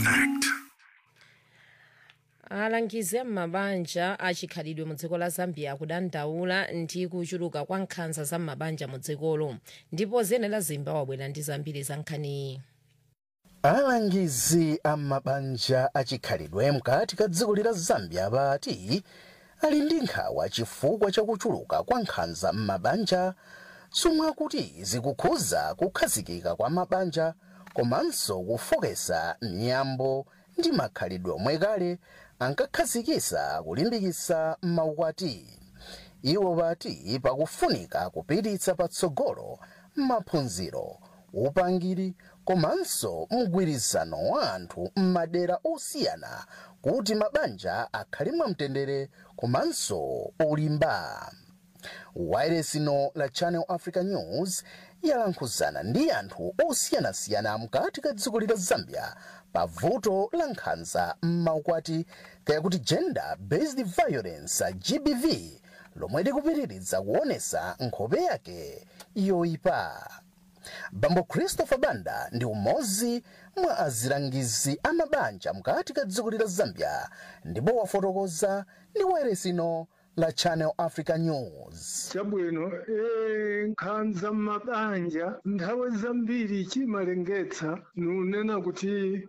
Connect. alangizi m'mabanja achikhalidwe mu dziko la zambia akudandaula ndi kuchuluka kwa nkhanza za m'mabanja mu dzikolo ndipo zenera zimba wabwera ndi zambiri za nkhaniyi alangizi a mabanja achikhalidwe mkati ka dziko la zambia bati ali ndi nkhawa chifukwa chakuchuluka kwa nkhanza m'mabanja zomwe akuti zikukhuza kukhazikika kwa mabanja komanso kufokesa miyambo ndi makhalidwe omwe kale ankakhazikisa kulimbikitsa maukwati iwo bati pakufunika kupititsa patsogolo maphunziro upangiri komanso mgwirizano wa anthu m'madera osiyana kuti mabanja akhale mwamtendere komanso olimba wayeresino la channel africa news yalankhuzana ndi anthu osiyanasiyana mkati ka dziko la zambia pa vuto la nkhanza m'maukwati kayakuti gender based violence gbv lomwe likupitiriza kuonesa nkhope yake yoyipa bambo christopher banda ndi umodzi mwa azilangizi amabanja mkati ka dziko la zambia ndipo wafotokoza ndi wayeresino la channel africa news chabwino eh, nkhanza m'mabanja nthawi zambiri chimalengetsa nunena kuti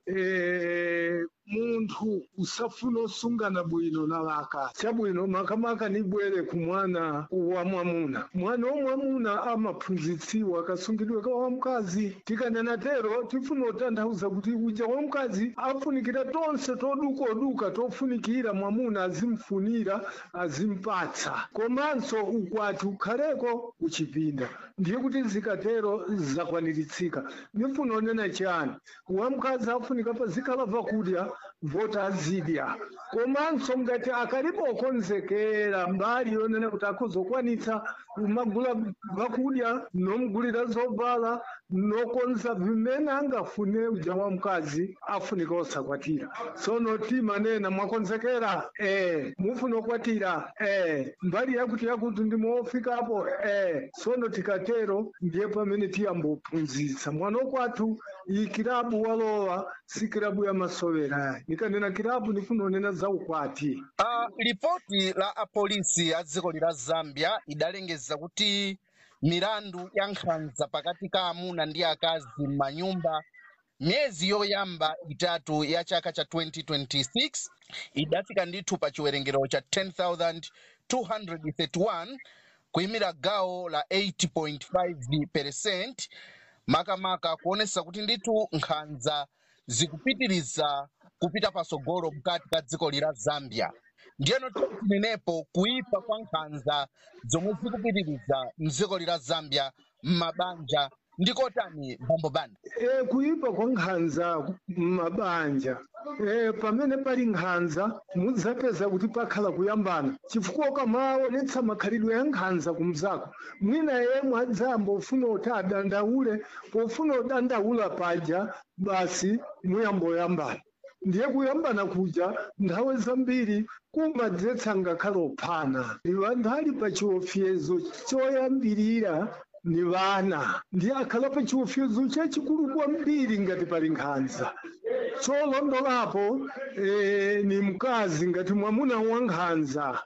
eh, munthu usafuna osungana bwino na waka chabwino makamaka nibwere ku mwana wa mwamuna mwana womwamuna amaphunzitsiwa kasungidwe ka wamkazi tikanena tero tifuna kutanthauza kuti uja wamkazi afunikira tonse todukaduka tofunikira mwamuna azimfunira azimpatsa komanso ukwati ukhaleko uchipinda ndiye kuti zikatero zakwaniritsika nifuna onena chani wamkazi afunika pazikhala vakudya vota azidya komanso ngati akalipo okonzekera mbali yonena kuti akuzokwanitsa kumagula vakudya nomugulira zovala nokonza vimene angafune uja wamkazi afunika osakwatira sono timanena mwakonzekera eh mufuna okwatira eh mbali yakuti yakuti ndimofikapo eh sono tikatero ndiye pamene tiyambophunzitsa mwana kwathu iyi kilabu walowa si kilabu ya masovera nikanena kilabu nifuna onena za ukwati Uh, ripoti la apolisi a dziko la zambia idalengeza kuti milandu ya nkhanza pakati ka amuna ndi akazi m'manyumba myezi yoyamba itatu ya chaka cha 2026 idafika ndithu pa chiwerengero cha 10231 kuyimira gawo la 80.5 percent makamaka kuonesa kuti ndithu nkhanza zikupitiriza kupita pasogolo mkati ka dziko la zambia ndiyeno tinenepo kuipa kwa nkhanza zomwe zikupitiriza mdziko la zambia m'mabanja ndikotani bambo banda e, kuipa kwa nkhanza m'mabanja e, pamene pali nkhanza mudzapeza kuti pakhala kuyambana chifukwa ukamaonetsa makhalidwe ya nkhanza kumzako mwina yemwe adzamba ufuna kuti adandaule pofuna kudandaula paja basi muyamboyambana ndiye kuyambana kuja nthawi zambiri kumadzetsa ngakhale ophana anthu ali pa chiopsezo choyambirira ni vana ndiye akhala pa chiopsezo chachikulu kwambiri ngati pali nkhanza cholondolapo eh, ni mkazi ngati mwamuna wa nkhanza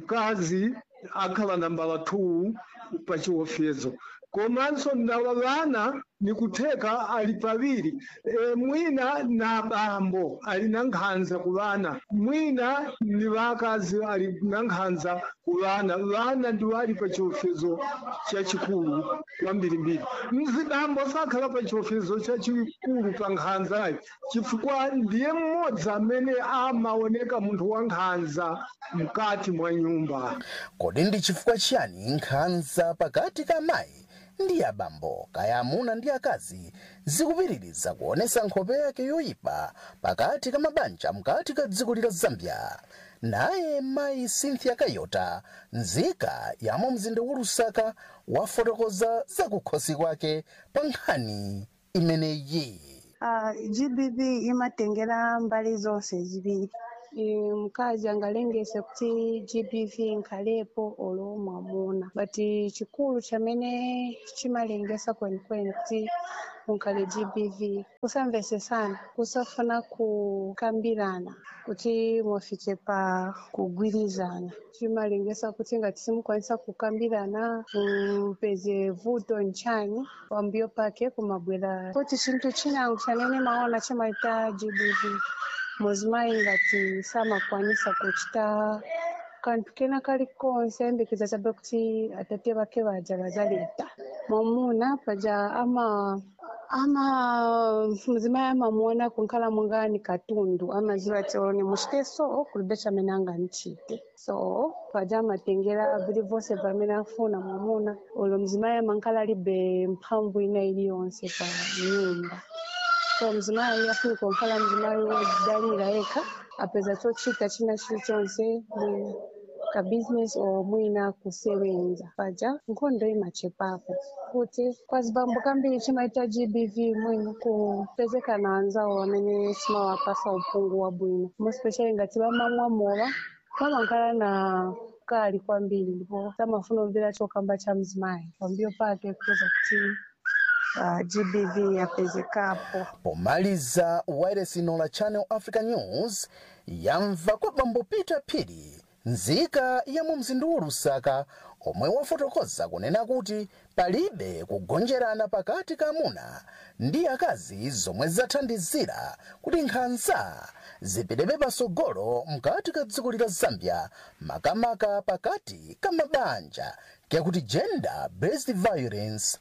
mkazi akhala nambala 2 pa chiopsezo komanso ndawa vana ni kutheka ali paviri e, mwina na bambo ali na nkhanza ku vana mwina ni vakazi ali na nkhanza ku vana vana ndiwo ali pa chiopsezo chachikulu kwambirimbiri mzibambo sakhala pa chiopsezo chachikulu pa nkhanzayi chifukwa ndiye mmodzi amene amaoneka munthu wa nkhanza mkati mwa nyumba kodi ndi chifukwa chiyani nkhanza pakati ka mayi ndi abambo kaya amuna ndi akazi zikupitiriza kuonesa nkhope yake yoyipa pakati ka mabanja mkati ka dziko la zambia naye mayi cynthia kayota nzika yamo mzinda wa lusaka wafotokoza zakukhosi kwake pa nkhani imeneyi Uh, GBV imatengera mbali zonse zibiri e, mkazi angalengese kuti GBV nkhalepo olo mwamuna but chikulu chamene chimalengesa kwenikweni kuti kunkhale gbv kusamvesesana kusafuna kukambirana kuti mufike pa kugwirizana chimalengesa kuti ngati simukwanisa kukambirana mpeze vuto nchani pambuyo pake kumabwera kuti chinthu chinango chanene maona chimaita gbv muzimayi ngati samakwanisa kuchita kanthu kena kalikonse ayembekeza chabe kuti atate vake vaja vazaleta mwamuna paja ama ama muzimayi amamuona kunkhala mungani katundu amaziva tione muchite so kulibe chamene anganichite so paja amatengera vili vonse pamene afuna mwamuna ulo mzimayi amankhala alibe mphamvu ina iliyonse pa nyumba so mzimayi afunika kukhala mzimayi wozidalira yekha apeza chochita china chilichonse mwina ka business or mwina kusewenza paja nkhondo imachepapo kuti kwazibambo kambiri chimaita gbv mwina kupezekana anzawo amene simawapasa uphungu wabwino mospecially ngati vamamwa mowa vamakhala na kali kwambiri ndipo samafuna kumvera chokamba cha mzimayi pambuyo pake kuweza kuti uh, gbv yapezekapo pomaliza wailesi la channel africa news yamva kwa bambo peter phiri nzika ya mu mzindu wa lusaka omwe wafotokoza kunena kuti palibe kugonjerana pakati ka amuna ndi akazi zomwe zathandizira kuti nkhanza zipitebe pasogolo mkati ka dziko la zambia makamaka pakati ka mabanja kakuti gender based violence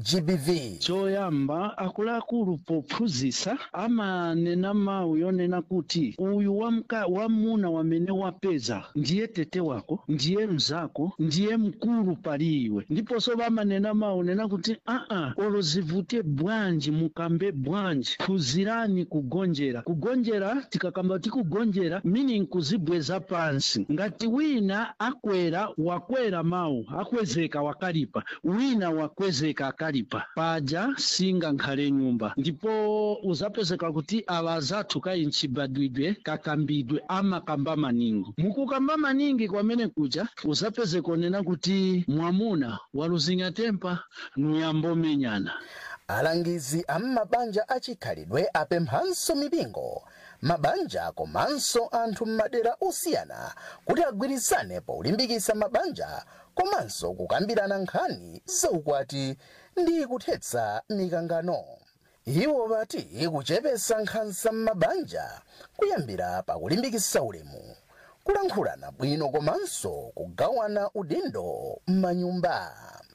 gbv choyamba akuluakulu pophunzitsa amanena mawu yonena kuti uyu wamka wamuna wamene wapeza ndiye tete wako ndiye mzako ndiye mkulu pali iwe ndiponso vamanena mawu nena kuti aa olo zivute bwanji mukambe bwanji phunzirani kugonjera kugonjera tikakamba kuti kugonjera meaning kuzibweza pansi ngati wina akwera wakwera mawu akwezeka wakalipa wina wakwezeka akalipa paja singa nkhale nyumba ndipo uzapezeka kuti awa azathu kayi mchibadwidwe kakambidwe amakamba maningi mukukamba maningi kwamene kuja uzapezeka onena kuti mwamuna waluzinya tempa nuyambomenyana alangizi a m'mabanja achikhalidwe apemphanso mipingo mabanja komanso anthu m'madera osiyana kuti agwirizane polimbikitsa mabanja komanso kukambirana nkhani zaukwati ndi kuthetsa mikangano iwo vati kuchepetsa nkhanza m'mabanja kuyambira pakulimbikitsa ulemu kulankhulana bwino komanso kugawana udindo m'manyumba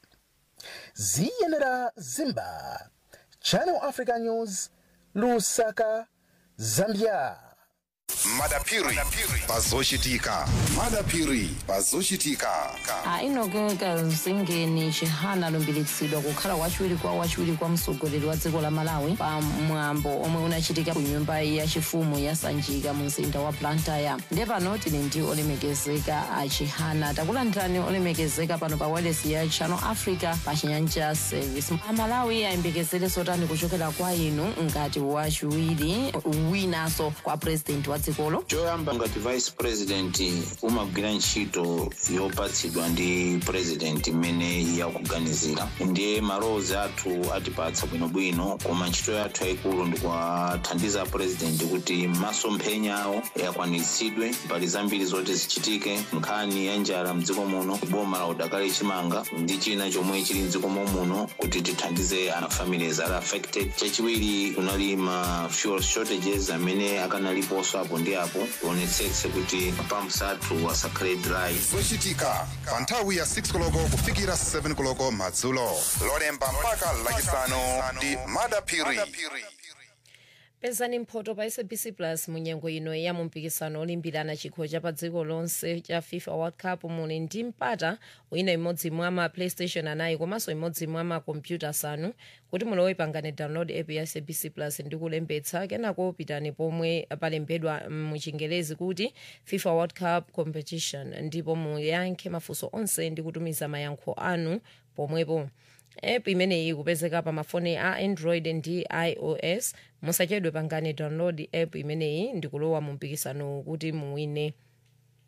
ziyenera zimba channel africa news lusaka zambia madapiri pazochitika madapiri pazochitika ainogeka mzingeni chihana alumbiritsidwa kukhala wachiwiri kwa wachiwiri kwa mtsogoleri wa dziko la malawi pa mwambo omwe unachitika ku nyumba yachifumu ya sanjika mu mzinda wa blantyre ndiye pano tili ndi olemekezeka a chihana takulandirani olemekezeka pano pa wireless ya channel africa pa chinyanja service amalawi ayembekezere zotani kuchokera kwa inu ngati wachiwiri winanso kwa president wa dzikolo choyamba ngati vice president umagwira ntchito yopatsidwa ndi president imene yakuganizira ndiye malowozi athu atipatsa bwinobwino koma ntchito yathu yayikulu ndikuwathandiza president kuti masomphenya awo akwaniritsidwe mbali zambiri zoti zichitike nkhani ya njala mdziko muno boma la udakali chimanga ndi china chomwe chili mdziko muno kuti tithandize ana families ali affected chachiwiri kunali ma fuel shortages amene akanaliponso apo ndi apo tionetsetse kuti mapamps athu asakhale dry zochitika pa nthawi ya 6 koloko kufikira 7 koloko madzulo lolemba mpaka lachisanu ndi madapiri pezani mphoto pa sabc plus mu nyengo ino ya mumpikisano olimbirana chikho cha pa dziko lonse cha fifa world cup muli ndi mpata wina imodzi mwa ma playstation anayi komanso imodzi mwa makompyuta asanu kuti mulowe pangane download app ya sabc plus ndi kulembetsa kenako pitani pomwe palembedwa muchingelezi kuti fifa world cup competition ndipo muyankhe mafunso onse ndi kutumiza mayankho anu pomwepo app imeneyi kupezeka pa mafoni a android ndi ios musachedwe pangane download app imeneyi ndi kulowa mu mpikisano kuti muwine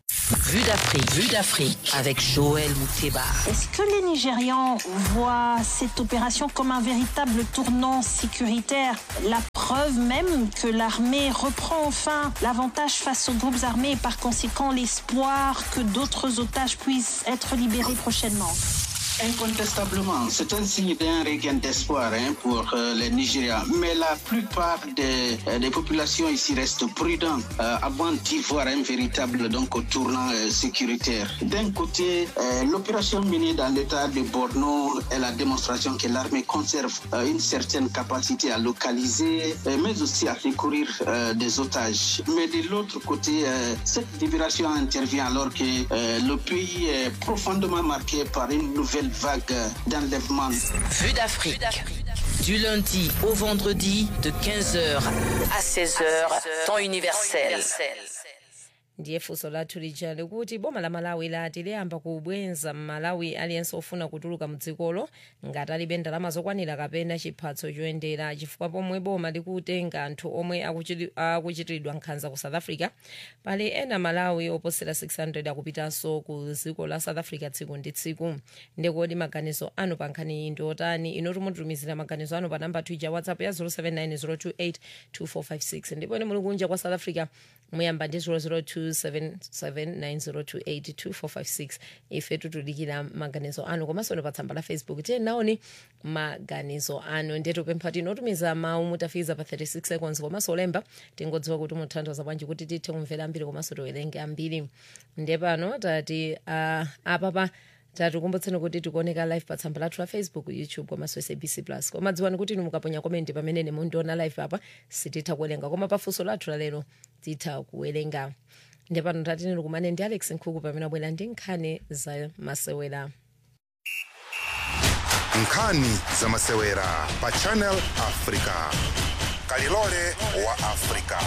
Vue d'Afrique, vue d'Afrique avec Joël Mouteba. Est-ce que les Nigérians voient cette opération comme un véritable tournant sécuritaire La preuve même que l'armée reprend enfin l'avantage face aux groupes armés et par conséquent l'espoir que d'autres otages puissent être libérés prochainement. Incontestablement, c'est un signe d'un regain d'espoir hein, pour euh, les Nigériens. Mais la plupart des, euh, des populations ici restent prudentes euh, avant d'y voir un véritable donc, tournant euh, sécuritaire. D'un côté, euh, l'opération menée dans l'état de Borno est la démonstration que l'armée conserve euh, une certaine capacité à localiser, euh, mais aussi à secourir euh, des otages. Mais de l'autre côté, euh, cette libération intervient alors que euh, le pays est profondément marqué par une nouvelle vague d'enlèvement. Vue d'Afrique. Du lundi au vendredi de 15h à 16h, temps universel. ndiye funso lathu lija likuti boma la malawi lati liyamba kubwenza mmalawi aliyense ofuna kutuluka mdzikolo ngati alibe ndalama zokwanira kapena chiphatso choyendera chifukwa pomwe boma likutenga anthu omwe akuchiti- akuchitiridwa nkhanza ku south africa pali ena malawi oposera 600 akupitanso ku dziko la south africa tsiku ndi tsiku ndikodi maganizo anu pa nkhani iyi ndi otani inu timutumizira maganizo anu pa namba twitter whatsapp ya 079 028 ndipo ine muli kunja kwa south africa muyamba ndi 0027790282456 ife tutulikira maganizo anu komanso ni pa tsamba la facebook tiye naoni maganizo anu ndiye tupempha tinotumiza mawu mutafiza pa 36 seconds komanso olemba tingodziwa kuti muthandiza bwanji kuti tithe kumvera ambiri komanso tiwerenge ambiri ndiye pano tati uh, apapa tatikumbutseni kuti tikuoneka live pa tsamba lathu la facebook youtube komanso sabc plus koma dziwani kuti inu mukaponya komenti pamene mundiona live apa sititha kuwerenga koma pafunso lathu lalero titha kuwerenga ndiye pano tatineni kumane ndi alex nkhuku pamene abwera ndi nkhani za masewera nkhani za masewera pa channel africa kalilole wa africa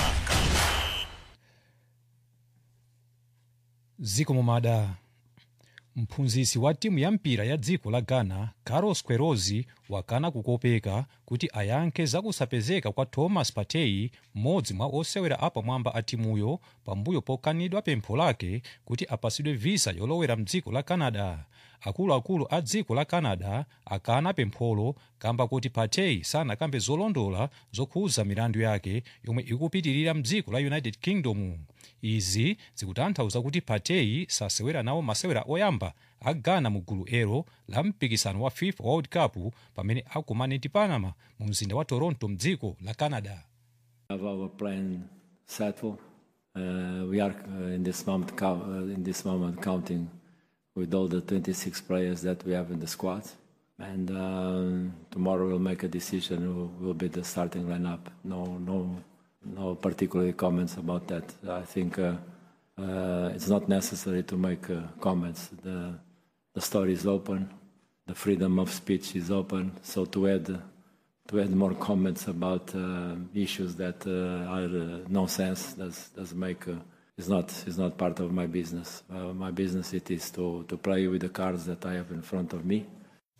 ziko mumada mphunzitsi wa timu ya mpira ya dziko la ghana carlos queiroz wakana kukopeka kuti ayankhe zakusapezeka kwa thomas partey mmodzi mwa osewera apamwamba a timuyo pambuyo pokanidwa pempho lake kuti apasidwe visa yolowera mdziko la canada akuluakulu a dziko la canada akana pempholo kamba kuti partey sanakambe zolondola zokhuza milandu yake yomwe ikupitirira mdziko la united kingdom izi zikutanthauza kuti partey sasewera nawo masewera oyamba a ghana mu gulu elo la mpikisano wa fifa world cup pamene akumane ndi panama mu mzinda wa toronto mdziko la canada have our plan settled. Uh, we are uh, in this moment cou- uh, in this moment counting with all the 26 players that we have in the squad, and um, tomorrow we'll make a decision who will be the starting lineup. No, no, no particular comments about that. I think uh, uh, it's not necessary to make uh, comments. The the story is open. The freedom of speech is open. So to add to add more comments about uh, issues that uh, are uh, nonsense does does make uh, is not is not part of my business. Uh, my business it is to to play with the cards that I have in front of me.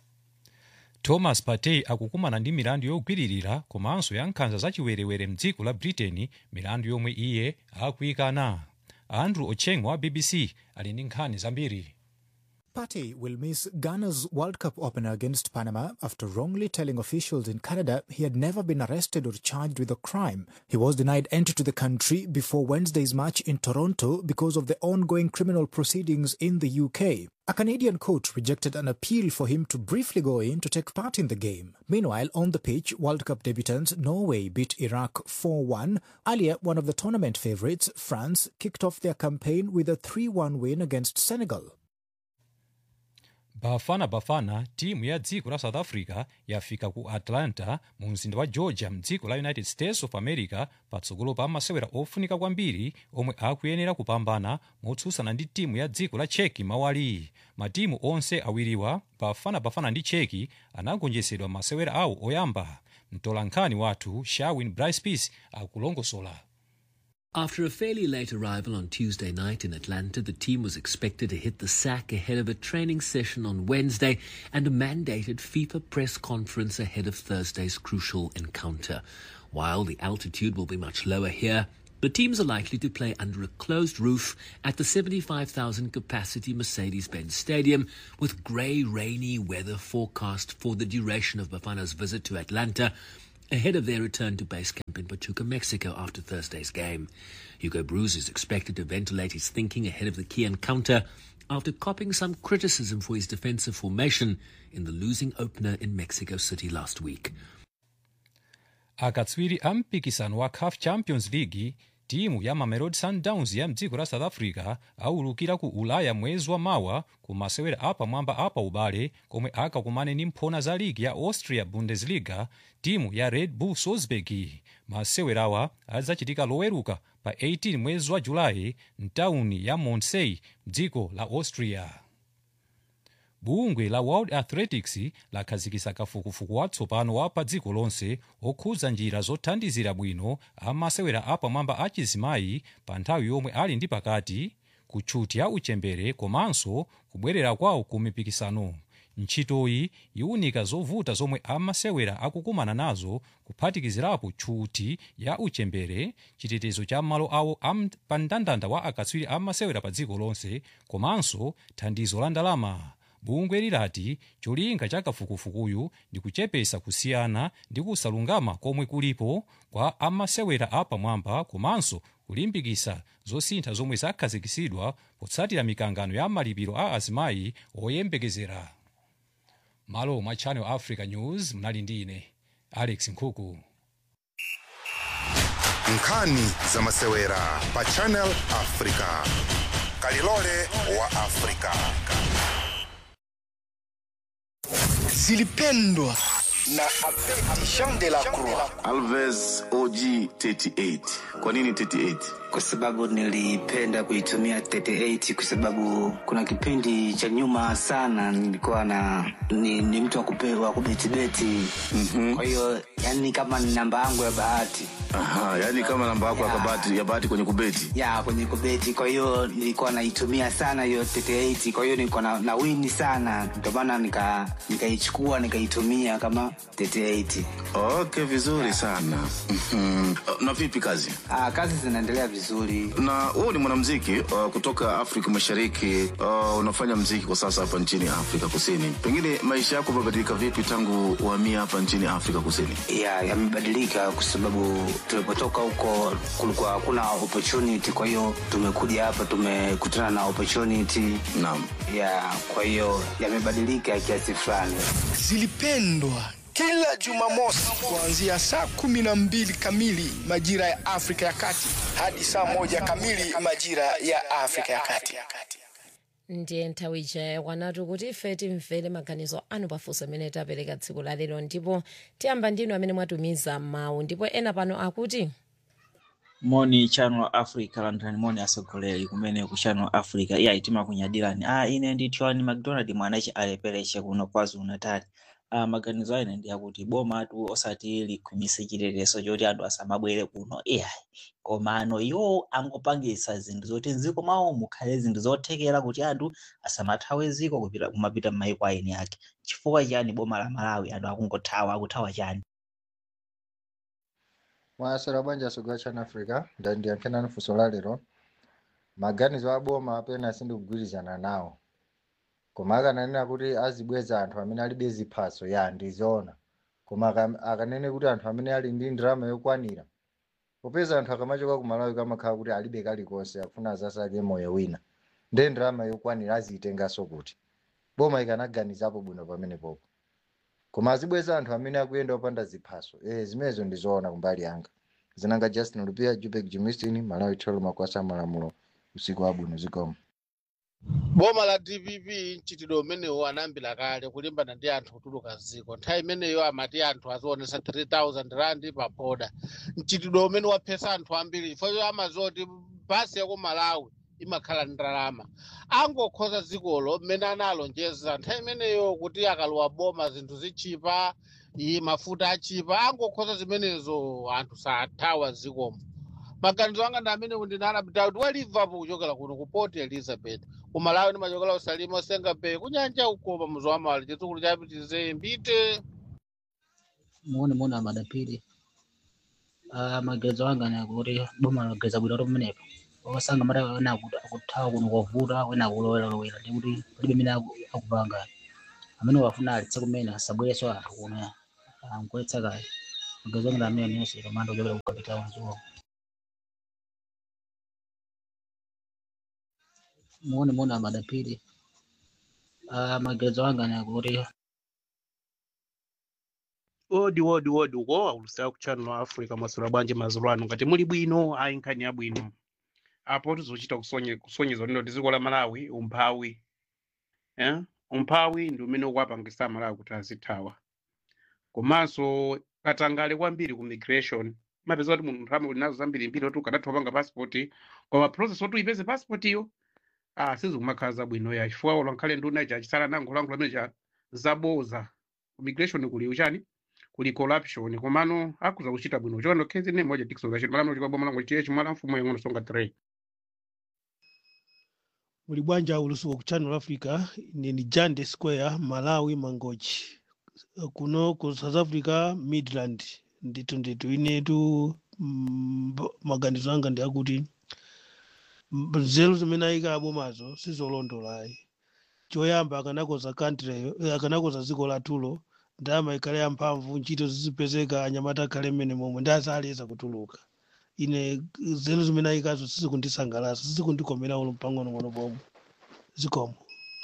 thomas partey akukumana ndi milandu yogwiririra komanso ya nkhanza zachiwerewere mdziko la britain milandu yomwe iye akuyikana andrew ocheng wa bbc ali ndi nkhani zambiri Partey will miss Ghana's World Cup opener against Panama after wrongly telling officials in Canada he had never been arrested or charged with a crime. He was denied entry to the country before Wednesday's match in Toronto because of the ongoing criminal proceedings in the UK. A Canadian court rejected an appeal for him to briefly go in to take part in the game. Meanwhile, on the pitch, World Cup debutants Norway beat Iraq 4 1. Earlier, one of the tournament favourites, France, kicked off their campaign with a 3 1 win against Senegal. bafana bafana timu ya dziko la south africa yafika ku atlanta mu mzinda wa georgia mdziko la united states of america patsogolo pa masewera ofunika kwambiri omwe akuyenera kupambana motsutsana ndi timu ya dziko la cheki mawali matimu onse awiriwa bafana bafana ndi cheki anagonjetsedwa masewera awo oyamba mtolankhani wathu shawin brice peace akulongosola After a fairly late arrival on Tuesday night in Atlanta, the team was expected to hit the sack ahead of a training session on Wednesday and a mandated FIFA press conference ahead of Thursday's crucial encounter. While the altitude will be much lower here, The teams are likely to play under a closed roof at the 75,000 capacity Mercedes Benz Stadium, with grey, rainy weather forecast for the duration of Bafana's visit to Atlanta ahead of their return to base camp in Pachuca, Mexico after Thursday's game. Hugo Bruce is expected to ventilate his thinking ahead of the key encounter after copping some criticism for his defensive formation in the losing opener in Mexico City last week. akatswiri a mpikisano wa caf champions league timu ya mamelodi sundowns ya mdziko la south africa aulukira ku ulaya mwezi wa mawa ku masewera apamwamba apa ubale komwe akakumane ndi mphona za ligi ya austria bundesliga timu ya red bull salzburg masewerawa adzachitika loweruka pa 18 mwezi wa julayi mtawuni ya montsey mdziko la austria bungwe la world athletics lakhazikitsa kafukufuku watsopano wa pa dziko lonse okhudza njira zothandizira bwino amasewera apamwamba achizimayi pa nthawi yomwe ali ndi pakati kutchuti ya uchembere komanso kubwerera kwawo ku mipikisano ntchitoyi iwunika zovuta zomwe amasewera akukumana nazo kuphatikizirapo tchuti ya uchembere chitetezo cha malo awo am, pa mndandanda wa akatswiri amasewera pa dziko lonse komanso thandizo la ndalama bungwe lilati cholinga cha kafukufukuyu ndi kuchepesa kusiyana ndi kusalungama komwe kulipo kwa amasewera apamwamba komanso kulimbikitsa zosintha zomwe zakhazikitsidwa potsatira mikangano ya malipiro a azimayi oyembekezera malo mwa channel africa news mnali ndi ine alex nkhuku nkhani za masewera pa channel africa kalilole wa africa zilipendwa na Jean de la Croix. Alves OG 38. Kwa nini 38? Kwa sababu nilipenda kuitumia 38 kwa sababu kuna kipindi cha nyuma sana nilikuwa na ni, ni mtu wa kupewa kubetibeti. Mm-hmm. Kwa hiyo yani kama ni namba yangu ya bahati. Aha, yani kama namba yako ya bahati ya bahati kwenye kubeti. Ya, kwenye kubeti. Kwa hiyo nilikuwa naitumia sana hiyo 38. Kwa hiyo nilikuwa na, na wini sana. Ndio maana nika nikaichukua nikaitumia kama 38. Okay, vizuri sana. Mhm. Na vipi kazi? Ah, kazi zinaendelea vizuri. Na wewe ni mwanamuziki uh, kutoka Afrika Mashariki. Uh, unafanya muziki kwa sasa hapa nchini Afrika Kusini. Pengine maisha yako yamebadilika vipi tangu uhamia hapa nchini Afrika Kusini? Ya, yamebadilika kwa sababu tulipotoka huko kulikuwa hakuna opportunity, kwa hiyo tumekuja hapa tumekutana na opportunity. Naam. Ya, kwa hiyo yamebadilika kiasi fulani. Zilipendwa kila Jumamosi kuanzia saa kumi na mbili kamili majira ya Afrika ya Kati hadi saa moja kamili majira ya Afrika ya Kati. ndiye nthawi ija kwanatu kuti ife timvere maganizo anu pafunso amene tapereka tsiku la lero ndipo tiyamba ndinu amene mwatumiza mawu ndipo ena pano akuti moni channel africa landani moni asogoleri kumene ku channel africa iya itima kunyadirani ah ine ndi tiwani mcdonald mwanachi alepereche kuno kwazulu natal ah maganizo ine ndi akuti boma atu osati likhumise chitetezo choti anthu asamabwere kuno iya komano iwo angopangisa zinthu zoti mdziko mwawo mukhale zinthu zothekera kuti anthu asamathawe ziko kupita kumapita m'mayiko aeni ake chifukwa chani boma la malawi anthu akungothawa akuthawa chani mwasera banja asogwa chana africa ndandiyankhena funso la lero maganizo a boma apena sindikugwirizana nawo koma akananena kuti azibweza anthu amene alibe ziphaso ya ndizoona koma aka- akanene kuti anthu amene ali ndi ndalama yokwanira popeza anthu akamachoka ku malawi kamakhala kuti alibe kalikonse akufuna azasake moyo wina nde ndalama yokwanira aziyitenganso kuti boma ikanaganizapo bwino pamenepopo koma azibweza anthu amene akuyenda opanda ziphaso eh zimenezo ndizoona kumbali yanga zinanga justin lupia jupek jimistin malawi tolo makwasa malamulo usiku wabwino zikomo boma la dpp mchitidwe umenewu anayambira kale kulimbana ndi anthu kutuluka ziko nthawi imeneyo amati anthu azionesa 3000 rand pa boda mchitidwe umene waphetsa anthu ambiri chifukwa amazoti basi yaku malawi imakhala ndalama angokhoza dzikolo mmene analonjeza nthawi imeneyo kuti akalowa boma zinthu zichipa iyi mafuta achipa angokhoza zimenezo anthu sathawa zikomo maganizo anga ndi amene ndinalapita kuti wa liverpool kuchokera kuno ku port elizabeth kumalawi ndimachokera usalima osenga bay kunyanja ukopa muzi wa mali chitsukulu chapitize mbite muone muone amadapiri uh, maganizo anga ni akuti boma lageza bwino kuti pamenepo wakasanga mati ena akuti akuthawa kuno kwavuta wena akulowelawela ndi kuti palibe amene aku- akupanga amene wafuna alitse kumene asabwereso anthu kuno ankuletsa kale maganizo anga ndi amene nonse kamanda kuchokera ku capital zuwa muone muone amadapiri uh, maganizo anga ni akuti odi odi odi uko aulusa ku channel africa masula bwanji mazulu anu ngati muli bwino ayi nkhani yabwino apo tizochita kusonye- kusonyeza lino dziko la malawi umphawi eh? umphawi ndi umene ukuwapangisa malawi kuti azithawa komanso katangale kwambiri ku migration mapeza kuti munthu nthawi uli nazo zambiri mbiri oti ukadatha panga passport koma process oti uyipeze passport iyo ah sizikumakhala zabwino ya chifukwa ulankhale nduna ichi achisala nangolankhula amene cha zaboza ku migration kuli uchani kuli corruption komano akuza kuchita bwino chono khezi ne moja tikso zachito malamulo chikwa boma langu chiye chimala mfumo yangono songa 3 muli bwanja ulusuku ku channel africa ine ni jande square malawi mangochi kuno ku south africa midland ndithu ndithu inetu mm, maganizo anga ndi akuti mm, nzeru zimene ayika abomazo sizolondolayi choyamba akanakoza country eh, akanakoza dziko lathulo ndalama ikhale yamphamvu ntchito zizipezeka anyamata akhale mmene momwe ndi azaleza kutuluka ine nzeru zimene ayikazo sizikundisangalatsa sizikundikomera ulo pang'onong'ono pomwe zikomo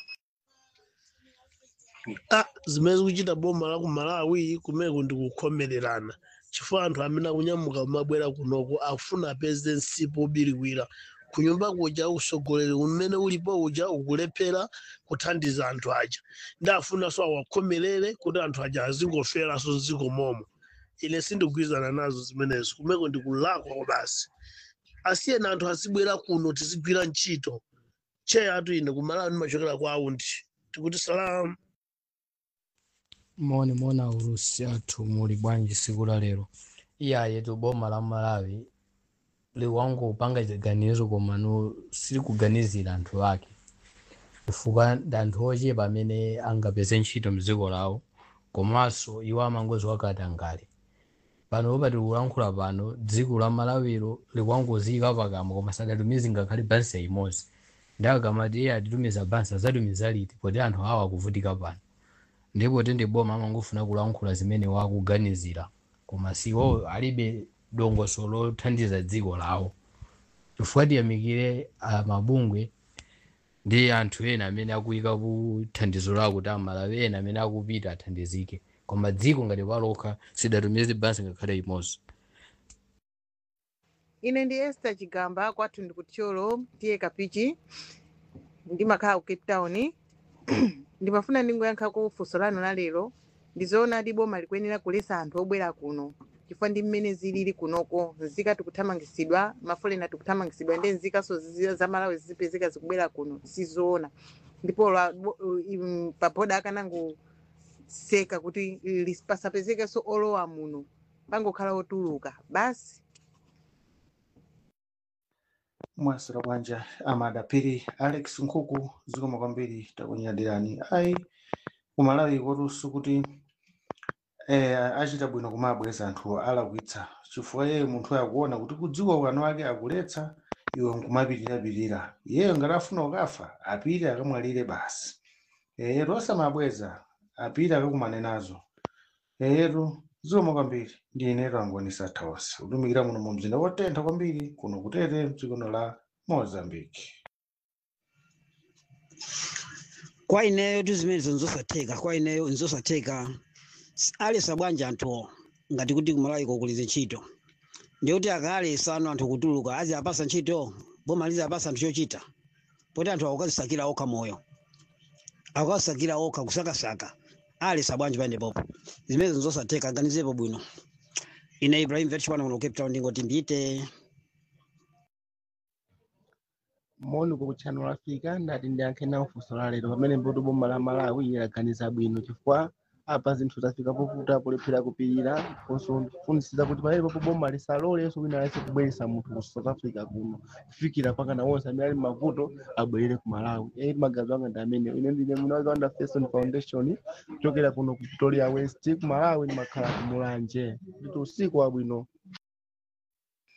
ah zimene zikuchita boma la ku malawi kumeko ndi kukhomererana chifukwa anthu amene akunyamuka kumabwera kunoko akufuna apeze msipu obiriwira kunyumba kuja usogoleri umene ulipo uja ukulephera kuthandiza anthu aja ndi afunanso awakhomerere kuti anthu aja azingoferanso mdziko momo ine sindigwirizana nazo zimenezo kumeko ndi kulakwa basi asiyeni anthu azibwera kuno tizigwira ntchito che atu ine kumalawi ndimachokera kwa aundi tikuti salamu moni mona ulusi athu muli bwanji siku la lero iyaye tu boma la malawi liwangopanga chiganizo koma no silikuganizira anthu ake chifukwa ndi anthu ochepa amene angapeze ntchito mdziko lawo komanso iwo amangozi wakatangale pano popati kulankhula pano dziko la malawiro likwangoziyika pakamwa koma sadatumiza ngakhale bansi imodzi ndi akamati iye atitumiza bansi azatumiza liti poti anthu awa akuvutika pano ndipo tende boma amangofuna kulankhula zimene wakuganizira koma siwo alibe dongoso lothandiza dziko lawo chifukwa tiyamikire ah, mabungwe ndi anthu ena amene akuyika kuthandizo lawo kuti amalawi ena amene akupita athandizike koma dziko ngati palokha sidatumize bansi ngakhale imodzi ine ndi esther chigamba kwathu ndi kutcholo tiye kapichi ndimakhala ku cape town ndimafuna ndingoyankhako funso lanu la lero ndizoona ti boma likuyenera kulesa anthu obwera kuno chifukwa ndi mmene zilili kunoko nzika tikuthamangisidwa mafolena tikuthamangisidwa ndi nzikanso zi- za malawi zizipezeka zikubwera kuno sizoona ndipo lwa- bo- im- paboda akanangoseka kuti lis- pasapezekenso olowa muno pangokhala otuluka basi mwasira bwanja amadapiri alex nkhuku zikoma kwambiri takunyadirani ayi kumalawi kotunso kuti eh, achita bwino kumabweza anthu alakwitsa chifukwa yeye munthu akuona kuti kudziko ukano ake akuletsa iwe nkumapitirapitira iyeyo ngati afuna ukafa apite akamwalire basi eyetu osamabweza apite akakumane nazo eyetu zikoma kwambiri ndi inetu angonisa thawasi kutumikira muno mu mzinda wotentha kwambiri kuno kutete mdzikono la mozambique kwa ineyo tu zimenezo nzosatheka kwa ineyo nzosatheka alesa bwanji anthuwo ngati kuti kumalawi kukulize ntchito ndikuti akalesa ano anthu kutuluka azi apasa ntchito boma lizi apasa anthu chochita poti anthu akukazisakira okha moyo akukazisakira okha kusakasaka alesa bwanji paendepopo zimenezo nzosatheka ganizepo bwino ine ibrahim vetchpano kuno cape town ndingoti mbite moni ku channel africa ndati ndiyankhe nawo funso la lero pamene mbuto boma la malawi yaganiza bwino chifukwa apa zinthu zafika povuta polephera kupirira fonso funisisa kuti pamene popo boma lisaloleso wina alese kubweresa munthu ku south africa kuno kufikira pakana wonse amene ali mavuto abwerere ku malawi eri magazi anga ndi amene ine ndine munawiza wanda fason foundation kuchokera kuno ku pretoria west ku malawi ndimakhala ku mulanje nditi usiku wabwino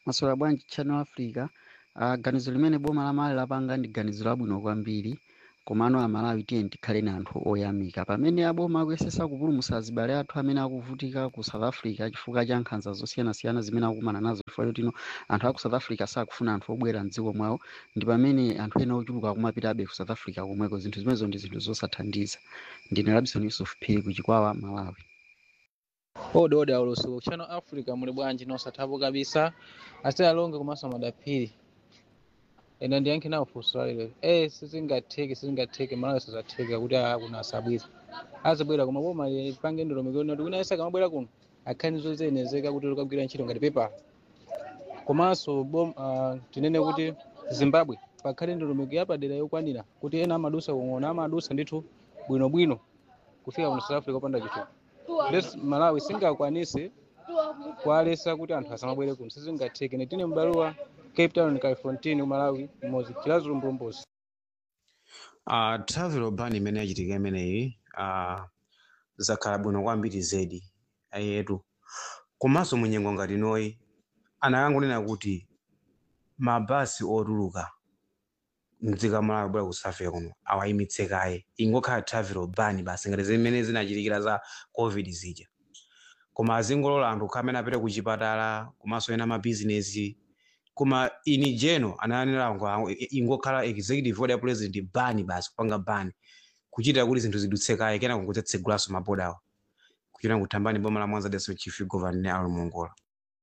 maswera bwanji channel africa uh, ganizo limene boma la malawi lapanga ndi ganizo labwino kwambiri komano amalawi tiye tikhale na anthu oyamika pamene aboma akuyesesa kupulumutsa azibale athu amene akuvutika ku south africa chifukwa cha nkhanza zosiyanasiyana zimene akumana nazo chifukwa chotino anthu aku south africa sakufuna anthu obwera mdziko mwawo ndi pamene anthu ena ochuluka akumapitabe ku south africa komweko zinthu zimenezo ndi zinthu zosathandiza ndine labison yusuf phiri ku chikwawa malawi ode ode aulusuku channel africa muli bwanji nosathapo kabisa asite alonge komanso madapiri ena ndiyankhe nawo funso lalero eh sizingatheke sizingatheke malawi sizatheka kuti akuna asabwisa azibwera koma boma lipange ndolomekero kuti kuna esa kamabwera kuno akhanizo zenezeka kuti likagwira ntchito ngati pepa komanso bom uh, tinene kuti zimbabwe pakhale ndolomeko yapadera yokwanira kuti ena amadusa kung'ona amadusa ndithu bwinobwino kufika kuno south africa opanda chitupa les malawi singakwanise kwalesa kuti anthu asamabwere kuno sizingatheke netine mbaluwa cape town califontine malawi mmodzi chilazulu mbulumbuzi uh, travel ban imene yachitika imeneyi uh, zakhala bwino kwambiri zedi ayetu komanso munyengo ngati noyi anakangonena kuti mabasi otuluka mdziko malawi bwera ku south africa kuno awayimitse kaye ingokhala travel ban basi ngati zimene zinachitikira za covid zija koma azingolola anthu kukhala amene apite ku chipatala komanso ena mabizinesi koma ini jeno anayanira ngo ingokhala executive order ya president ban basi kupanga ban kuchitira kuti zinthu zidutse kaye kena kungotsegulaso mabodawo kuchita kuthambani boma la mwanza deso chief governor ali mongola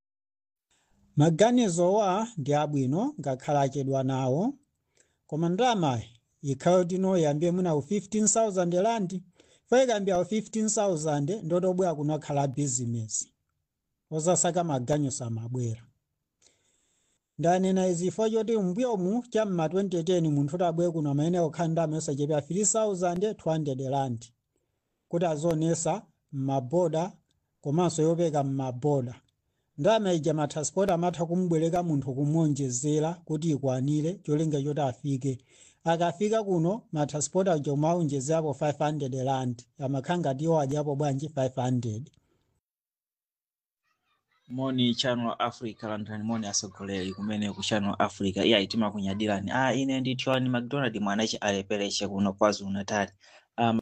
maganizowa ndi abwino ngakhala achedwa nawo koma ndalama ikhayo tino yambie mwinawo 15000 rand fo ikambyawo 15000 ndotobwera kunokhala bizinesi osasaka maganizo amabwera ndanena izifo choti mbyomu cham'ma 2010 munthu utabwere kuno amene okhala ndalama yosachepera 3200 rand kuti azionesa m'maboda komanso yopeka m'maboda ndalama ija matransport amatha kumubwereka munthu kumuonjezera kuti ikwanire cholinga choti afike akafika kuno matransport aja umaonjezerapo 500 rand amakhala ngati iwo adyapo bwanji 500 moni channel africa lantani moni asogoleri kumene ku channel africa iya itima kunyadirani ah ine ndi tiwani mcdonald mwanachi alepereche kuno kwazulu natal um,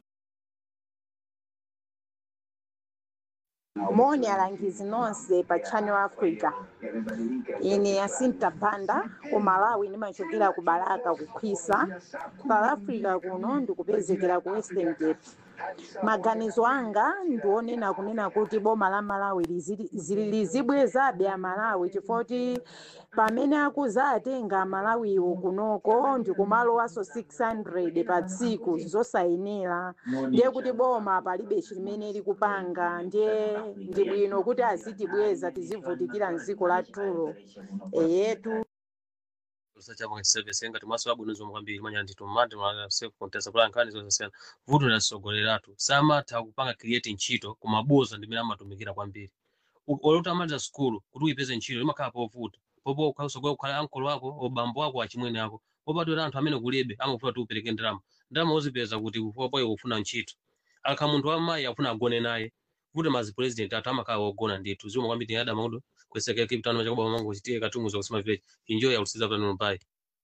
moni alangizi nonse pa channel africa ine asinta banda ku malawi ndimachokera ku baraka kukhwisa south africa kuno ndikupezekera ku western cape maganizo anga ndionena kunena kuti boma la malawi lizili- zili- lizibwezabe amalawi chifukwa pamene akuzatenga amalawiwo kunoko ndikumalowanso 600 pa tsiku zosayenera ndiye kuti boma palibe chimene likupanga ndiye ndi bwino kuti azitibweza tizivutikira mdziko lathulo eyetu usachapa service ngati maso abwino zomwe kwambiri manya ndi tomate mala self contest kula nkhani zosiyana vuto la sogoleratu samatha kupanga create ntchito koma boza ndimene amatumikira kwambiri U- olota amaliza skulu kuti uyipeze ntchito limakhala povuta popo ukhasogola kukhala ankolo wako obambo wako achimwene ako popatira anthu amene kulibe amafuna kuti upereke ndalama ndalama uzipeza kuti popo iwe ufuna ntchito akha munthu wamayi afuna agone naye kuti mazi president athu amakhala ogona ndithu zomwe kwambiri adama kuti kweseka kipitano chakuba mango chitiye katumuza kusema village enjoy yakusiza pano mpai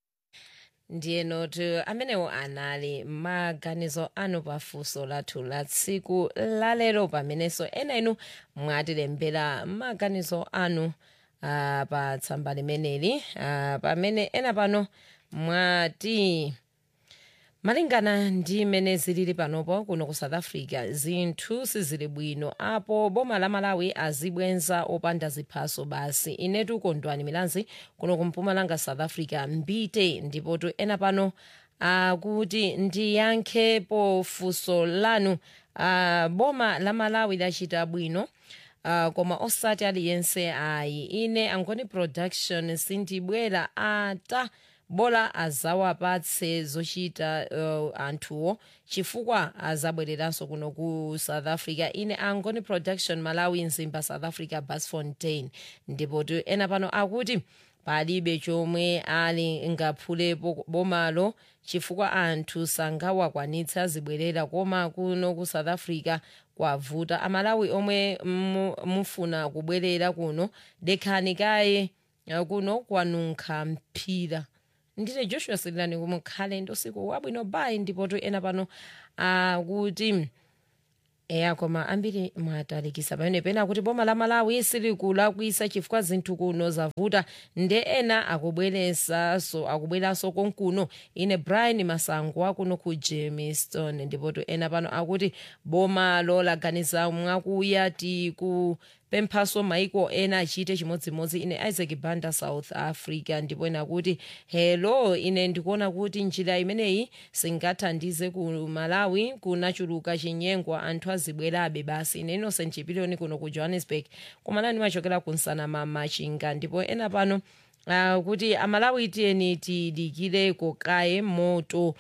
ndiye noti amenewo anali maganizo anu pafunso lathu la tsiku lalero pamenenso ena inu mwatilembera maganizo anu uh, pa tsamba limeneli uh, pamene ena pano mwati malingana ndi mmene zilili panopo kuno ku south africa zinthu sizili bwino apo boma la malawi azibwenza opanda ziphaso basi inetu kondwani milanzi kuno kumpumalanga south africa mbite ndipotu ena pano akuti ndiyankhepo funso lanu uh, boma la malawi lachita bwino uh, koma osati aliyense ayi ine angoni production sindibwera ata bola azawapatse zochita uh, anthuwo chifukwa azabwereranso kuno ku south africa ine angoni production malawi mzimba south africa basfontein ndipo tu ena pano akuti palibe chomwe ali ngaphulepo bomalo chifukwa anthu sangawakwanitse azibwerera koma kuno ku south africa kwavuta amalawi omwe mu- mufuna kubwerera kuno dekhani kaye uh, kuno kwanunkha mphira ndine joshua sililani kumukhale ndosiku wabwino bayi ndipo tu ena pano akuti uh, eya koma ambiri mwatalikisa pamene pena kuti boma la malawi silikulakwisa chifukwa zinthu kuno zavuta nde ena akubweresanso akubweranso konkuno ine brian masango akuno ku jamestown ndipo tu ena pano akuti boma lolaganiza mwakuya tikupemphaso maiko ena achite chimodzimodzi ine isaac banda south africa ndipo ena kuti hello ine ndikuona kuti njira imeneyi singathandize ku malawi kunachuluka chinyengwa anthu azibwerabe basi ine innocent chipiliyoni kuno ku johannesburg kumalani machokera ku nsanama machinga ndipo ena pano uh, kuti amalawi tiyeni tidikireko kaye moto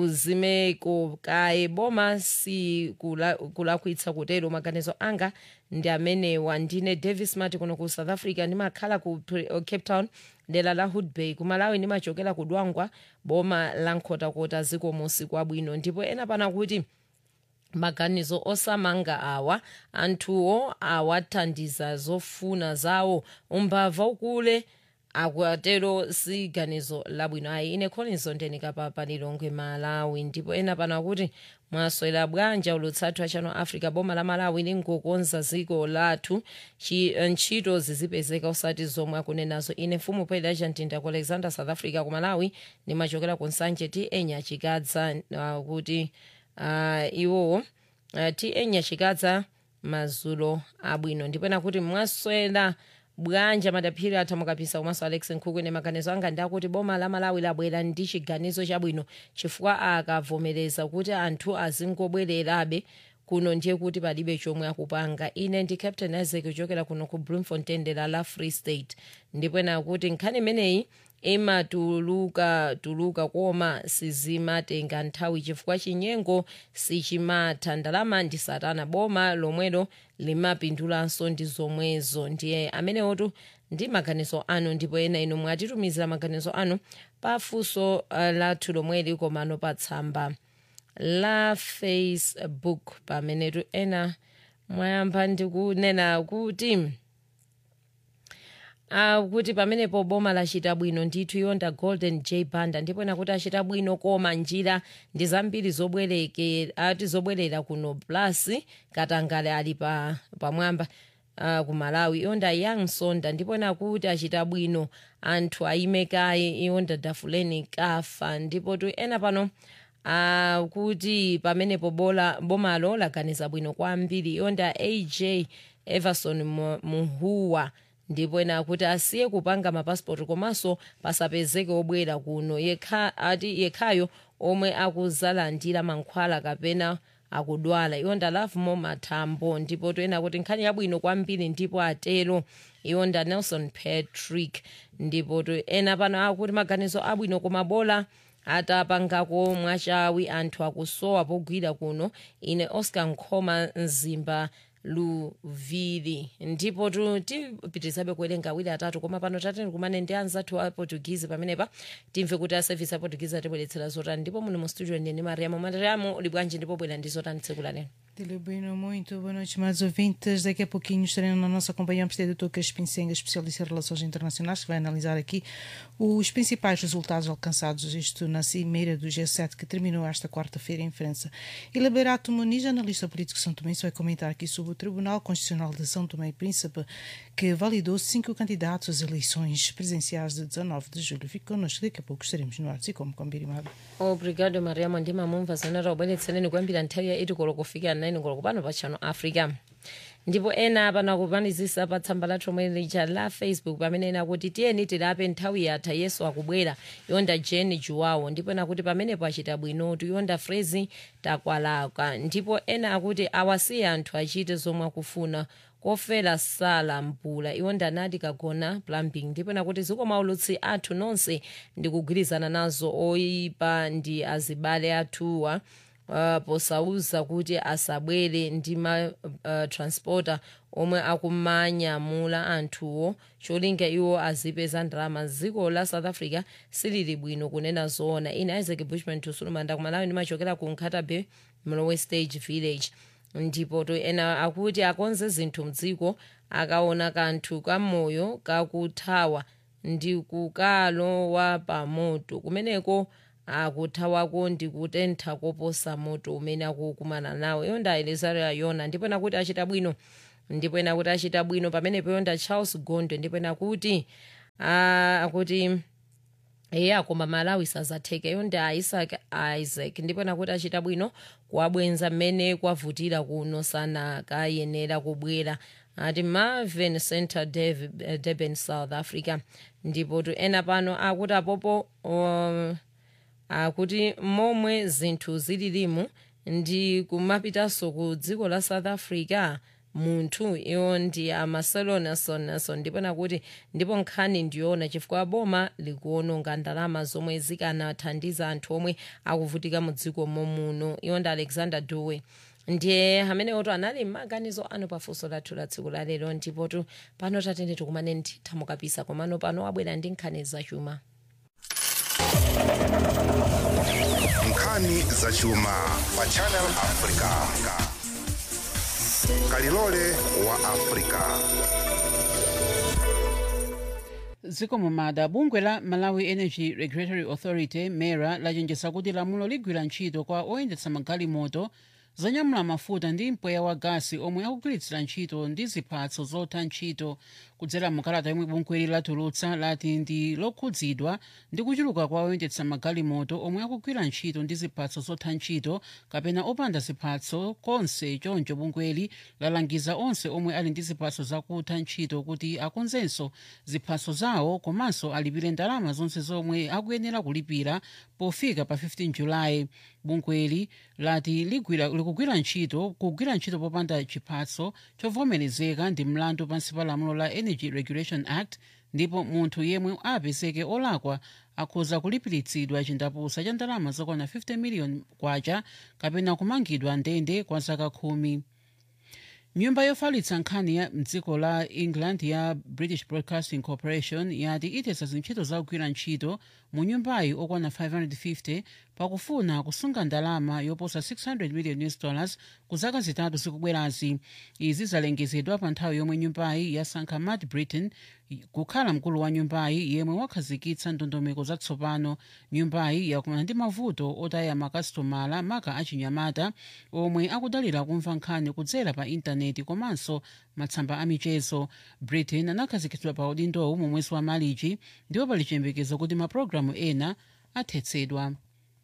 uzimeko kaye boma si kula- kulakwitsa kutero maganizo anga ndi amenewa ndine davis mati kuno ku south africa ndimakhala ku Pre- uh, cape town dera la hood bay kumalawi ndimachokera ku dwangwa boma la nkhotakota ziko musi kwabwino ndipo ena pana kuti maganizo osamanga awa anthuwo awathandiza zofuna zawo umbava ukule akwatero si ganizo labwino ayi ine collins ondenika pa lilongwe malawi ndipo ena pano akuti mwaswera bwanja ulutsathu achano africa boma la malawi lingokonza dziko lathu Chi- ntchito zizipezeka osati zomwe akunenazo ine mfumu pedasha mtinda ku alexander south africa ku malawi ndimachokera ku nsanje ti enya chikadza uh, kuti uh, iwowo uh, ti enya chikadza mazulo abwino ndipo ena kuti mwaswera bwanja madaphiri athamukapisa komanso alex nkhuku ine maganizo anga ndakuti boma la malawi labwera ndi chiganizo chabwino chifukwa akavomereza kuti anthu azingobwererabe kuno ndiye kuti palibe chomwe akupanga ine ndi captain isaac kuchokera kuno ku bloemfontein dera la free state ndipo ena kuti nkhani imeneyi imatuluka tuluka koma sizimatenga nthawi chifukwa chinyengo sichimatha ndalama ndi satana boma lomwelo limapindulanso ndi zomwezo ndiye amenewotu ndi maganizo anu ndipo ena inu mwatitumizira maganizo anu pafunso uh, lathu lomweli komano pa tsamba la facebook pamenetu ena mwayamba ndikunena kuti Uh, kuti pamenepo boma lachita bwino ndithu yonda golden j banda ndipo ena kuti achita bwino koma njira ndi zambiri zobwereke ati zobwerera kuno plus katangale ali pa pamwamba uh, ku malawi yonda young sonda ndipo ena kuti achita bwino anthu ayimekayi yonda dafuleni kafa ndipo tu ena pano uh, kuti pamenepo bola bomalo laganiza bwino kwambiri yonda aj everson Mu- muhuwa ndipo ena akuti asiye kupanga mapasipoti komanso pasapezeke obwera kuno yekha ati yekhayo omwe akuzalandira mankhwala kapena akudwala iwonda lavmo mathambo ndipo toyena kuti nkhani yabwino kwambiri ndipo atero iwonda nelson patrick ndipo to ena pano akuti maganizo abwino koma bola atapangako mwachawi anthu akusowa pogwira kuno ine oscar nkhoma mzimba luvili ndipo tu tipitirizabe kuwerenga awiri atatu koma pano tateni kumane ndi anzathu a portuguese pamenepa timve kuti a service a portuguese atibweretsera zotani ndipo muno mu studio ndine mariamo mariamo uli bwanji ndipo bwera ndi zotani tsiku la lero Dele Bueno, muito boa noite, amados ouvintes. Daqui a pouquinho estaremos na nossa companhia o Presidente Dr. Crispim Senga, especialista em relações internacionais, que vai analisar aqui os principais resultados alcançados, isto na cimeira do G7, que terminou esta quarta-feira em França. E Liberato Muniz, analista político São Tomé, vai comentar aqui sobre o Tribunal Constitucional de São Tomé e Príncipe, que validou cinco candidatos às eleições presidenciais de 19 de julho. Fique connosco, daqui a pouco estaremos no ar, e como combinado. obrigado mariamo ndimamumva zimene taubweretsereni kuyambira nthawi ya 8 koloko kufika 9 koloko pano pa channel africa ndipo ena pano akupanizisa pa tsamba lathu omwe lija la facebook pamene ena kuti tiyeni tilape nthawi yatha yesu akubwera yonda jeni juwawo ndipo ena kuti pamenepo achita bwinotu yonda frezi takwalaka ndipo ena akuti awasiye anthu achite zomwe akufuna kofera sala mpula iwo ndanati kagona plumbing ndipo nakuti zikomaulutsi athu nonse ndikugwirizana nazo oyipa ndi azibale athuwa uh, posauza kuti asabwere ndi ma uh, transporter omwe akumanyamula anthuwo cholinga iwo azipeza ndalama dziko la south africa silili bwino kunena zoona ine isaac bushman tusulumanda kumalawi ndimachokera ku nkhatabe mlowe stage village ndipo to ena akuti akonze zinthu mdziko akaona kanthu kamoyo kakuthawa ndi kukalowa pa moto kumeneko akuthawako ndi kutentha koposa moto umene akukumana nawo iyo ndaelezera yona ndipo nakuti achita bwino ndipo ena kuti achita bwino pamenepo yonda charles gondwe ndipo ena kuti ah, akuti eya koma malawi sazatheka yonda isaac isaac ndipo nakuti achita bwino kuwabwenza mmene kwavutira kuno sanakayenera kubwera ati marvin center Dev- durban south africa ndipo tu ena pano akuti apopo um, akuti momwe zinthu zililimu ndi kumapitanso ku dziko la south africa munthu iwo ndi amarcelo nelson nelson ndipo nakuti ndipo nkhani ndiyoona chifukwa boma likuononga ndalama zomwe zikanathandiza anthu omwe akuvutika mu dziko momuno iwo ndi alexander dube ndiye amene oto anali maganizo ano pafunso lathu la tsiku la lero ndipo tu pano tatende tikumane ndi thamukapisa komano pano abwera ndi nkhani zachuma nkhani zachuma pa channel africa kalilole wa africa zikomo mada bungwe la malawi energy regulatory authority mera lachenjeza kuti lamulo ligwira ntchito kwa oyendetsa magalimoto zonyamula mafuta ndi mpweya wa gasi omwe akugwiritsira ntchito ndi ziphatso zotha ntchito kudzera mukalata yomwe bungweli latulutsa lati ndi lokhudzidwa ndi kuchuluka kwa oyendetsa magalimoto omwe akugwira ntchito ndi ziphatso zotha ntchito kapena opanda ziphatso konse choncho bungweli lalangiza onse omwe ali ndi ziphatso zakutha ntchito kuti akonzenso ziphatso zawo komanso alipire ndalama zonse zomwe akuyenera kulipira pofika pa 15 julayi bungweli lati ligwira likugwira ntchito kugwira ntchito popanda chiphatso chovomerezeka ndi mlandu pansi pa lamulo la energy regulation act ndipo munthu yemwe apezeke olakwa akhoza kulipiritsidwa chindapusa cha ndalama zokwana 50 miliyoni kwacha kapena kumangidwa ndende kwa zaka khumi nyumba yofalitsa nkhani ya mdziko la england ya british broadcasting corporation yati itesa zintchito zakugwira ntchito mu nyumbayi okwana 550 pakufuna kusunga ndalama yoposa 600 million us dollars ku zaka zitatu zikubwerazi izi zalengezedwa pa nthawi yomwe nyumbayi yasankha matt britain kukhala mkulu wa nyumbayi yemwe wakhazikitsa ndondomeko zatsopano nyumbayi yakumana ndi mavuto otaya makasitomala maka achinyamata omwe akudalira kumva nkhani kudzera pa intaneti komanso matsamba amichezo britain anakhazikitsidwa pa udindowu mu mwezi wa malichi ndipo pali chiyembekezo kuti mapulogalamu ena athetsedwa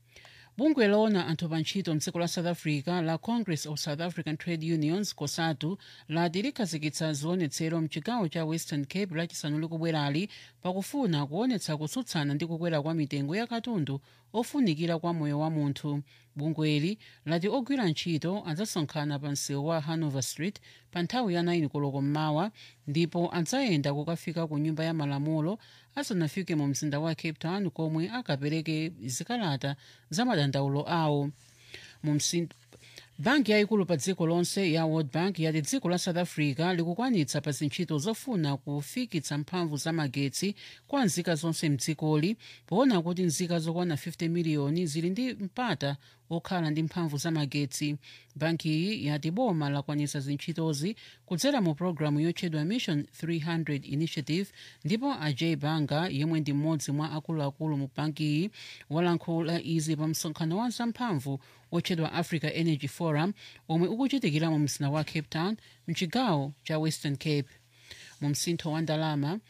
bungwe loona anthu pa ntchito mdziko la south africa la congress of south african trade unions cosatu lati likhazikitsa zionetsero mchigawo cha western cape lachisanu likubwerali pakufuna kuonetsa kutsutsana ndi kukwera kwa mitengo ya katundu ofunikira kwa moyo wa munthu bungweli lati ogwira ntchito adzasonkhana pa msewu wa hanover street pa nthawi ya 9 koloko mmawa ndipo adzayenda kukafika ku nyumba ya malamulo asanafike mu mzinda wa cape town komwe akapereke zikalata za madandaulo awo mu msinda banki yayikulu pa dziko lonse ya world bank yati dziko la south africa likukwanitsa pa zintchito zofuna kufikitsa mphamvu za magetsi kwa nzika zonse mdzikoli poona kuti nzika zokwana 50 miliyoni zili ndi mpata okhala ndi mphamvu za magetsi banki iyi yati boma lakwanitsa zintchitozi kudzera mu pologalamu yotchedwa mission 300 initiative ndipo ajay banga yemwe ndi mmodzi mwa akuluakulu mu banki iyi walankhula izi pa msonkhano wa zamphamvu otchedwa africa energy forum omwe ukuchitikira mu mzinda wa cape town mchigawo cha western cape mu msintho wa ndalama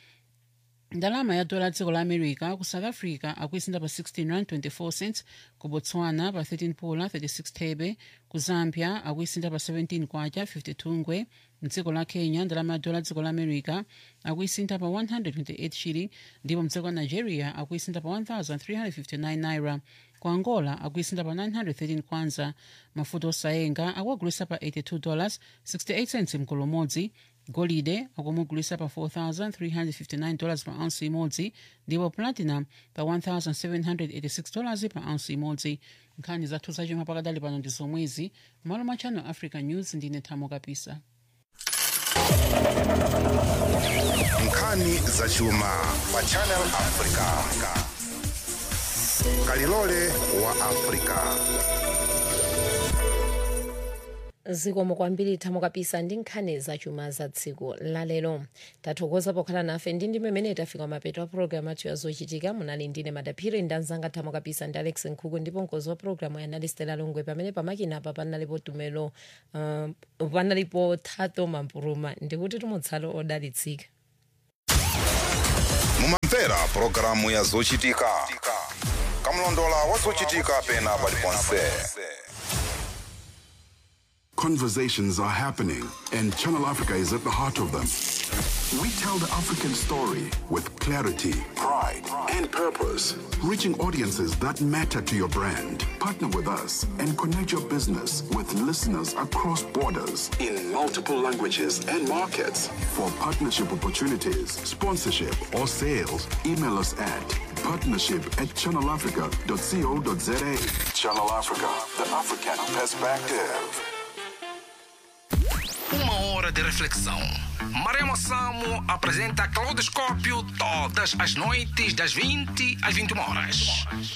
ndalama ya dola dziko la america ku south africa akuisinda pa 16 rand 24 cents ku botswana pa 13 pula 36 thebe ku zambia akuisinda pa 17 kwacha 52 ngwe mdziko la kenya ndalama ya dola dziko la america akuisinda pa 128 shilling ndipo mdziko la nigeria akuisinda pa 1359 naira ku angola akuisinda pa 913 kwanza mafuta osayenga akuagulisa pa 82 dollars 68 cents mkolo umodzi golide akumugulisa pa 4359 dollars pa ounce imodzi ndipo platinum pa 1786 dollars pa ounce imodzi nkhani zathu zachuma pakadali pano ndi zomwezi malo mwa channel africa news ndine thamo kapisa nkhani zachuma pa channel africa kalilole wa africa zikomo kwambiri thamo kapisa ndi nkhani zachuma za tsiku lalero tathokoza pokhala nafe ndi ndi mmene tafika mapeto a programu athu yazochitika munali ndine madaphiri ndi anzanga thamo kapisa ndi alex nkhuku ndipo mkozi wa programu yanali stela longwe pamene pamakinapa panalipo tumelo uh, panalipo thato mampuruma ndikuti tumutsalo odalitsika mumamvera pulogalamu ya zochitika kamlondola wa zochitika pena paliponse Conversations are happening, and Channel Africa is at the heart of them. We tell the African story with clarity, pride, and purpose, reaching audiences that matter to your brand. Partner with us and connect your business with listeners across borders in multiple languages and markets. For partnership opportunities, sponsorship, or sales, email us at partnership at channelafrica.co.za. Channel Africa, the African perspective. Uma hora de reflexão. Maremo Samo apresenta Claudoscópio todas as noites das 20 às 21 horas.